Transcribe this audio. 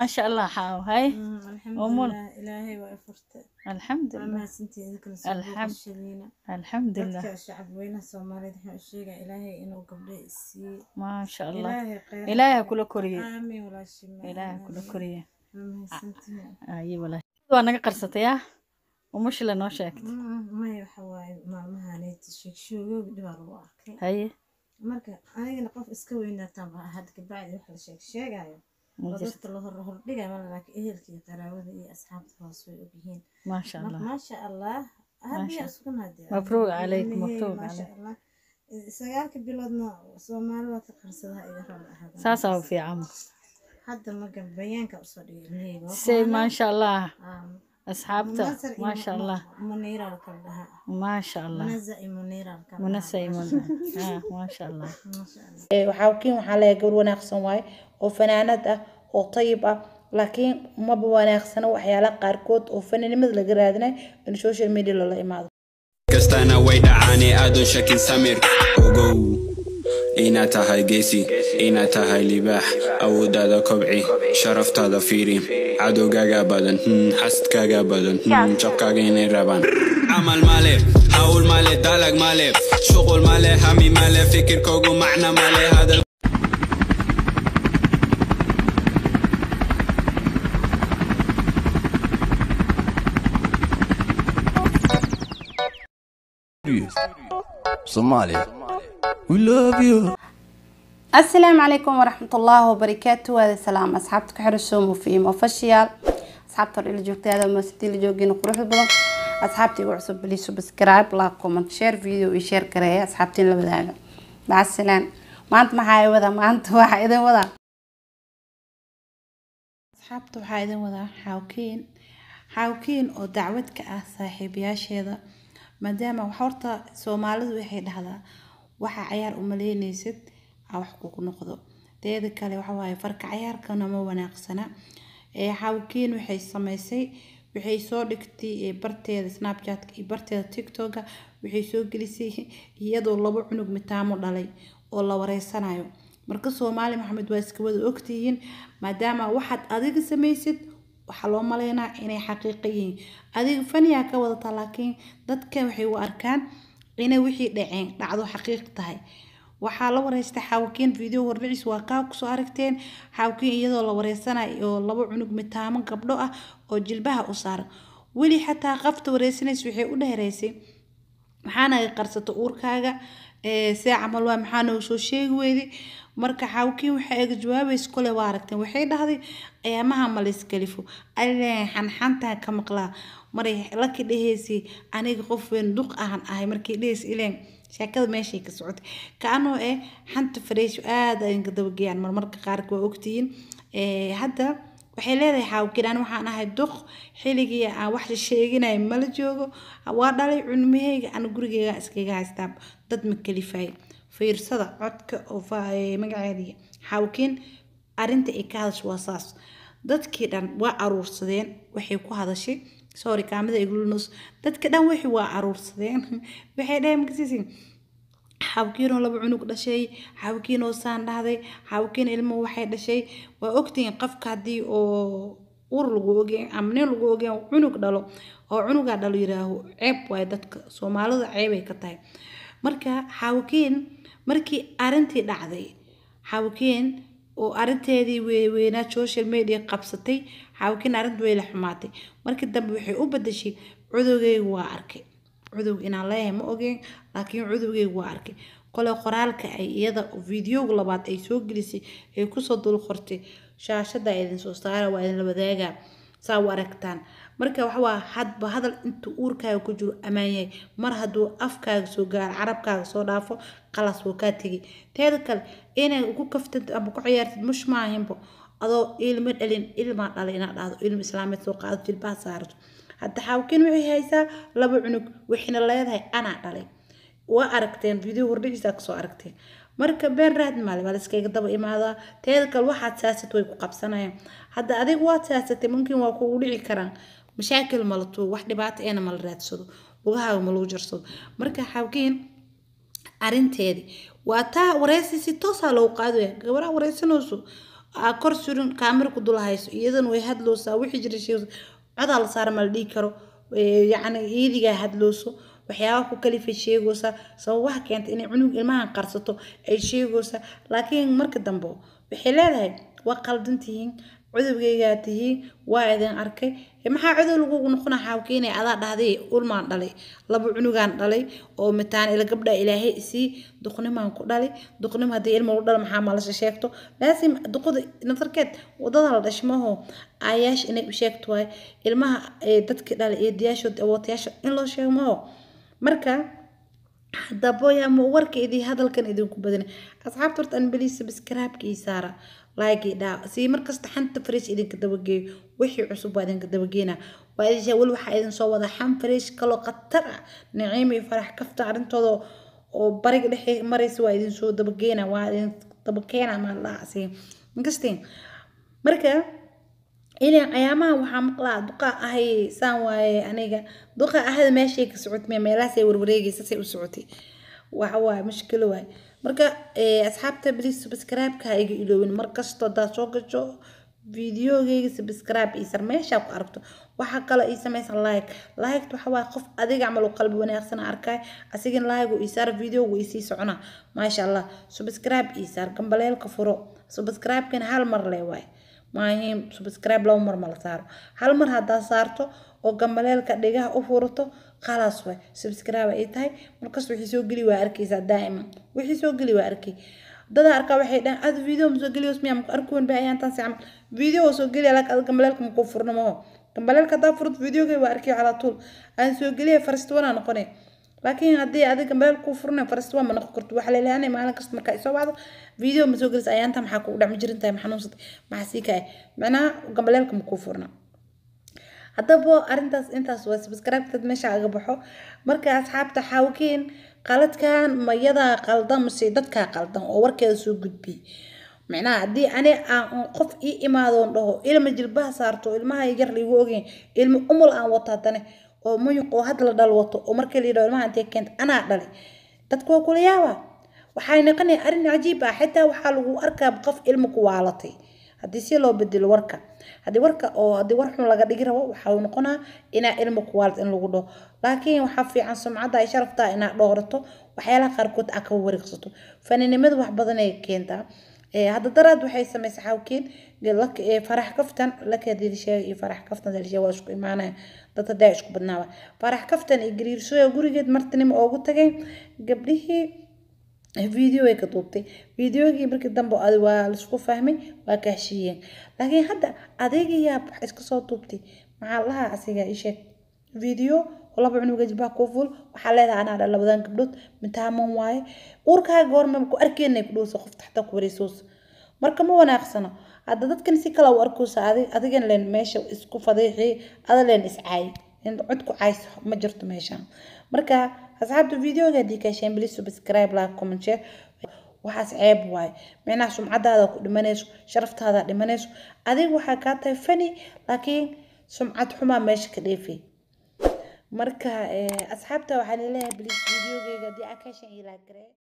maasha allah xaaw hay Umul. alxamdulilah ilaahay waa i furtay waa alxamdulilah mahadsantihiin idinkana soo Alxam- boqoshadiina alxamdulilah dadka shacab weynaha soomaaliyeed waxaan u sheegaa ilaahay inuu gabdho isiiye maasha allah ilaahay khayr ilaahay ha kula koriye aamin walaashima ilaahay ha kula koriye waa mahadsantihiin ayi walaash waa naga qarsatay ah umushila noo sheegtay Mm, maya waxa waaye maalmahaneyti sheegshoogooga dhibaa lagu arkay haye marka anigana qof iska weynaataan baa had kabacdi wax la sheeg sheegayo ma oo jirto dadka la hor hordhigayo mala laakiin ehelka iyo qaraabada iyo asxaabta hoos way ogyihiin maasha marka allah maasha allah habiya isku naadee Mabruuc calayk, mabruuc maasha calayk. allah sagaalka biloodna soomaali waa ka qarsadaha iga raba ahada saasaa u fiican hadda maga bayaanka usoo dhigay ilmahayga waa say kuwana, maasha allah ah, asxaabta Munasar iyo maasha Mu- allah muniira la kala dhahaa maasha allah munaza iyo muniira la kala munasa dhahaa. imun ah maasha allah maasha allah Ee, waxaa kiin waxaa leeyahay gabar wanaagsan waaye oo fanaanad ah oo tayib ah laakiin maba wanaagsana waxyaalaha qaarkood oo fanaanimada laga raadinayo in social media loola imaado kastana way dhacaane aadan shakin samir ogow inaad tahay geesi inaad tahay libaax awoodaada kobci sharaftaada fiiri cadowgaaga badan hmm, xasadkaaga badan hmm, jabkaaga inay rabaan camal male hawl male dalag male shuqul male hami male fikirkoogu macna male hadal Somalia. We love you. asalaamu calaykum waraxmat ullaahi wabarakaatu waada salaam asxaabta ku xiran soomo fiim official asxaabta hor ila joogtaada maasiti la joogina quruxda badan asxaabta igu cusub bali subscribe la comment share video iyo share gareeya asxaabtiin la wadaaga macasalaan maanta maxaa i wadaa maanta waxaa idin wadaa asxaabta waxaa idin wadaa xawkiin xawkiin oo dacwad ka ah saaxiibayaasheeda maadaama wax horta soomaalidu waxay dhahdaa waxa cayaar umaleynaysid aa wax kugu noqdo teeda kale waxa waaye farka cayaarkana ma wanaagsana ee xawkiin waxay samaysay waxay soo dhigtay ee barteeda snapchatka iyo barteeda tiktoka waxay soo gelisay iyadoo labo cunug mitaamo dhalay oo la wareysanayo marka soomaali maxamed waa iska wada ogtihiin maadaama waxaad adiga samaysid waxaa loo maleynaa inay xaqiiqo yihiin adiga faniyaa ka wadata laakiin dadka waxay u arkaan inay wixii dhaceen dhacdo xaqiiq tahay waxaa la wareystay xaawakiin video hordhicis waa kaa kusoo aragteen xaawakiin iyadoo la wareysanayo oo laba cunug mitaamo gabdho ah oo jilbaha u saaran weli xataa qafta wareysanaysa waxay u dheereysay maxaana qarsato uurkaaga ee, see camal waa maxaa noogu soo sheegi weyday marka xawkiin waxay iga jawaabaysa kole waa aragteen waxay dhahday ayaamaha ma layskalifo aleen xanxantaa ka maqlaa maray laki dhaheysay aniga qof weyn duq ahan ahay markay dheheysa ileen sheekada meeshay ka socotay kaanoo eh xanta fareesho aada ay dabageyaan marmarka qaarka waa ogtihiin Ee, hadda waxay leedahay xaawkiin aan waxaan ahay duq xilligii aan wax sheeginaya mala joogo waa dhalay cunumahayga aan gurigeyga iskaga haystaa dad ma kalifay fiirsada codka oo fa- ee, magaceediya xaawkiin arinta ay ka hadasho waa saas dadkii dhan waa aruursadeen waxay ku hadashay sorry kaamida iglunos dadka dhan wixii waa aruursadeen waxay dhaheen makasiisin xawkiinoo laba cunug dhashay xawkiinoo saan dhahday xawkiin ilmo waxay dhashay waa ogtihiin qofka haddii oo ur lagu ogeen ama nin lagu ogeen cunug dhalo oo cunugaa dhalo yiraaho ceeb waaye dadka soomaalida ceebay ka tahay marka xawkiin markii arintii dhacday xawkiin oo arinteedii weynaa social media qabsatay xawkiin arinta way la xumaatay markii dambe waxay u badashay cudugeyga waa arkay cudug inaan leeyahay ma ogeen laakiin cudugeyga waa arkay qole qoraalka ay iyada videoga labaad ay soo gelisay ay kusoo dul qortay shaashada idin soo saara waa idin la wadaagaa saa u aragtaan marka waxawaa hadba hadal intuu uurkaaga ku jiro ammaan yahay mar hadduu afkaaga soo gaaro carabkaaga soo dhaafo qalas wuu kaa tegay teeda kale inay ku kaftid ama ku ciyaartid mush maahinbo adoo ilmo dhalin ilmaa dhalay inaad dhahdo ilmo islaameed soo qaado jilbaha saarato hadda xawkiin waxay haysaa laba cunug waxayna leedahay anaa dhalay waa aragteen video hordhigiisa kasoo aragteen marka been raad maale waa layskaga daba imaadaa teeda kale waxaad saasat way ku qabsanayaan hadda adiga waad saasatay mumkin waa kugu dhici karaan mashaakil mala tuug wax dhibaato eena mala raadsado lugahaaga ma lagu jarsado marka xawkiin arinteedii waa taa wareysi si toosaa loogu qaadaya gabaraa wareysanayso aa kor surin kaamira ku dul hayso iyadana way hadloosaa wixii jira sheegayso codaa la saara ma la dhihi karo Ee, yacni iidigaa hadlooso waxyaaba ku kalifay sheegaysaa sababaha keenta inay cunug ilmahan qarsato ay sheegaysaa laakiin marka dambe waxay leedahay waa qaldan tihiin cudubgaygaa tihiin waa idin arkay Ee, maxaa cudow lagugu noqona xaawkeenay adaa dhahday ulmaan dhalay laba cunugaan dhalay oo mitaan ila gabdha ilaahay isii duqnimaan ku dhalay duqnim haddii ilma u dhala maxaa malasha sheegto laasim duqada nadarkeed wadada la dhashmaho aayaasha inay u sheegto waay ilmaha ee dadka dhalay ee diyaashood awootayaasha in loo sheego maho marka haddaba yaa ma warka idii hadalkan idinku badana asxaabta horta an beli subscribe-ka ii saara like ii dhaa sii markasta xanta fresh idinka dabageeyo wixii cusub waa idinka dabageena waa idin sheeg weli waxaa idin soo wada xan fresh kaloo khatar ah naciima iyo farax kafta arrintooda oo bariga dhexe maraysa waa idin soo dabageena waa idin dabakeena maa laasi inkastiin marka ilan ayaamaha waxaa maqlaa duqa ahay saan waaye aniga duqa ahada meeshay ka socotay meelahaasay warwareegaysa say u socotay waxa waaye mushkilo waaye marka eh, asxaabta please subscribe-ka ha iga iloowin mar kasto haddaad soo gasho videogeyga subscribe ii sar meeshaa ku aragto waxaa kaloo ii samaysan like like waxa waaye qof adiga camal u qalbi wanaagsan aan arkay asigana like uu ii saar videogu ii sii soconaa maasha allah subscribe ii saar gambaleelka furo subscribe-kana hal mar lee waaye maahiin subscribe laba mar ma la saaro hal mar haddaa saarto oo gambaleelka dhigaha u furato khalaas waay subscribe ay tahay markas wixii soo geli waa arkaysaa daa'iman wixii soo geli waa arkay dadaa arkaa waxay dhahan ad video ma soo geliyo miyaa maku arkuwan ba ayaan taasi camal video waa soo geliya laakiin ad gambaleelka makuu furno maho gambaleelka haddaa furto videogay waa arkay calaa tuul aan soo geliya faristiwanaa noqonay laakiin haddii adiga meel kuu furnay faristi waa ma noqon karto waxaa leeleanay maalin kasta markaa isoo wacdo video ma soo gelis ayaanta maxaa kugu dhacmi jirin tahay ma xanuunsatay maxaa sii kaay macnaha gambaleelka ma kuu furna haddaba arrintaas intaas waa subscribe-tad meesha aga baxo marka asxaabta xaawkeen qaladkan mayadaa qaldan mase dadkaa qaldan oo warkeeda soo gudbiyey macnaha haddii ani aan qof ii imaadoon dhaho ilma jilbaha saarto ilmaha yar liigu ogeyn ilma umul aan wato haddane oo muyuq oo hadda la dhal wato oo markii la yidhaho ilmaha intee keenta anaa dhalay dadku waa kula yaaba waxay noqonaya arrin cajiib ah xitaa waxaa lagu arkaa qof ilma ku waalatay haddii si loo bedelo warka haddii warka oo haddii war xun laga dhigi rabo waxaa noqonaa inaa ilma ku waalat in lagu dhaho laakiin waxaa fiican sumcadda ay sharaftaa inaa dhoorato waxyaalaha qaarkood aa ka wareegsato faninimada wax badan ay keentaa hadda daraad waxay samaysay xawkeen farax kaftan laka dilisheega iyo farax kaftan dilisheega waa isku imaanaya dad hadaa isku badnaaba farax kaftan iyo gariirsooya gurigeed martinimo oogu tagay gabdhihii video ay ka duubtay videogii markii dambe adi waa laisku fahmay waa ka heshiiyeen laakiin hadda adeegayaa wax iska soo duubtay maxaa lahaa asiga isheeg video laba cunuga jilbaha kuu ful waxaa leedahay anaa dha labadan gabdhood mitaaman waaye uurkaaga goorma ku arkeenay ku dhowsa qofta xataa ku wareysoosa marka ma wanaagsano hadda dadkan si kale u arkoosa adigan leen meesha isku fadiixi ada leen iscaay cod ku cayso ma jirto meeshaan marka asxaabta videoga haddii ka hesheen please subscribe like comment share waxaas ceeb waaye micnaha sumcadaada ku dhimanayso sharaftaada dhimanayso adiga waxaa kaa tahay fani laakiin sumcad xumaa meesha ka dheefay marka asxaabta waxaan leeyahay please videogeyga haddii aa ka hesheen ilaa garee